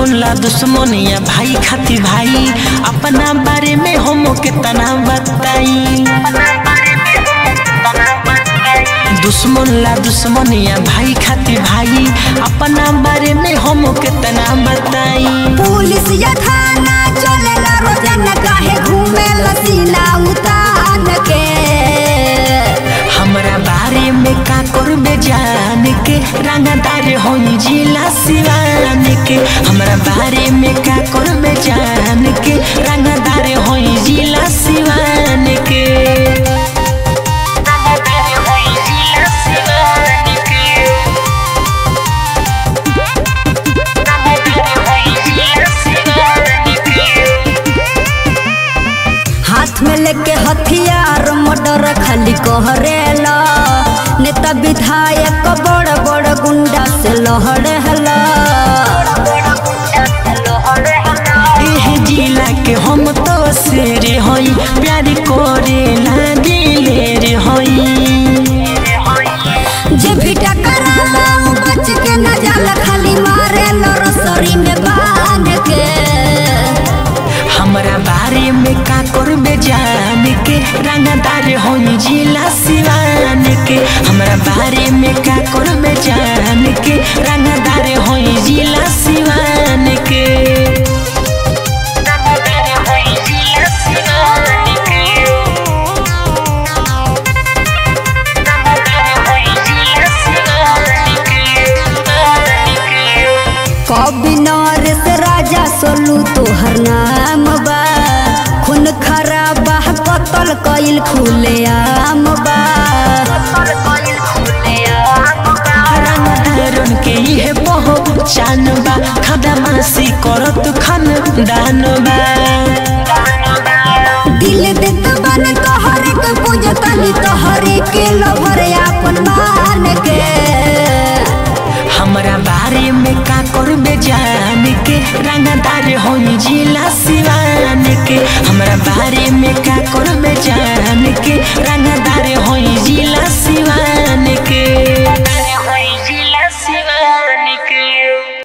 दुश्मन ला दुश्मनिया भाई खाती भाई अपना बारे में हम कितना बताई दुश्मन ला दुश्मनिया भाई खाती भाई अपना बारे में हम कितना बताई पुलिस या थाना चलेला रोजाना काहे घूमे लसीना उतान के हमरा बारे में का करबे जान के रंगदार होई जिला सिवान के हमरा बारे में का करबे जान के रंगदार होई जिला सिवान के रंगदार होई जिला सिवान के रंगदार होई जिला सिवान के हाथ में लेके हथियार मर्डर खाली कहरेला नेता विधायक बड़ बड़ गुंडा से लहरेला एह जिला के हम तो शेर हई प्यार करे ना दिले रे हई जे भी टकराला उ बच के न जाला खाली मारे रसरी में बांध के हमरा बारे में का करबे जान के रंगदार होई जिला सिवान के हमरा बारे में का करबे जान के रंगदार होई जिला सिवान के रंगदार होई जिला सिवान के रंगदार होई जिला सिवान के कभी नरेश राजा सोलू तोहर नाम बा खून खराबा कतल कइल खुले आम बा रंगदारन के ये पहचान बा खदमासी करत खन दान बा दिल देत बन तोहरे के पूजतनी तोहरे के लभर आपन मान के हमरा बारे में का करबे जान के रंगदार होई जिला सिवान